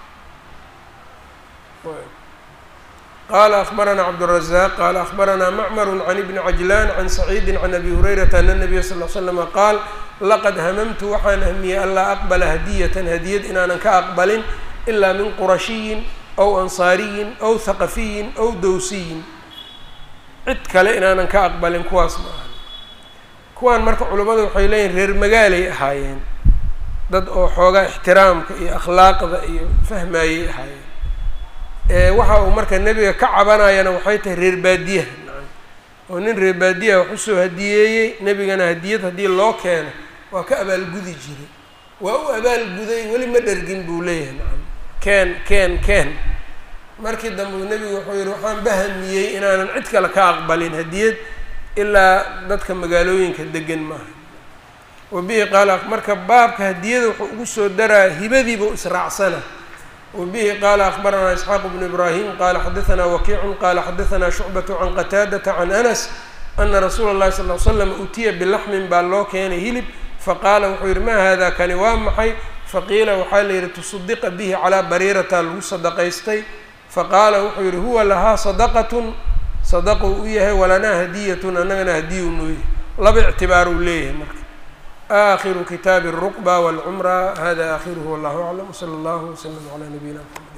qala akbaranaa cabdالrazaq qala akbaranaa macmar can ibni cajlan can saciidi can abi hurayrata ana nabiya sal l slama qaal laqad hamamtu waxaan ahmiyey anlaa aqbala hadiyatan hadiyad inaanan ka aqbalin ilaa min qurashiyin aw ansaariyin aw haqafiyin aw dowsiyin cid kale inaanan ka aqbalin kuwaas ma aha kuwaan marka culimmadu waxay leeyihin reer magaalay ahaayeen dad oo xoogaa ixtiraamka iyo akhlaaqda iyo fahmayay ahaayeen waxa uu marka nebiga ka cabanayana waxay tahay reer baadiyaha nacam oo nin reer baadiyaha wax usoo hadiyeeyey nebigana hadiyad haddii loo keeno waa ka abaalgudi jiray waa u abaalguday weli ma dhergin buu leeyahay nacam keen keen keen markii dambe uu nebigu wuxuu yihi waxaan bahamiyey inaanan cid kale ka aqbalin hadiyad ilaa dadka magaalooyinka degan maaha wa bihi qaala marka baabka hadiyada wuxuu ugu soo daraa hibadiiba israacsana wbihi qala akbaranaa isxaaq bnu ibrahim qala xadaanaa wakiicun qala xadaanaa shucbatu can qataadata can anas ana rasuula اllahi sal l slam utiya bilaxmin baa loo keenay hilib faqaala wuxuu yihi ma hada kani waa maxay faqiila waxaa la yihi tusaddiqa bihi calaa bariirata lagu sadaqaystay faqaala wuxuu yihi huwa lahaa sadaqatun sadaquu u yahay walanaa hadiyatun annagana hadiyu nuu yahay laba ictibaar uu leeyahay marka آخر kتاب الرقبة والعمرة هذا آخره والله أعلم وصلى الله وسلم على نبينا محمد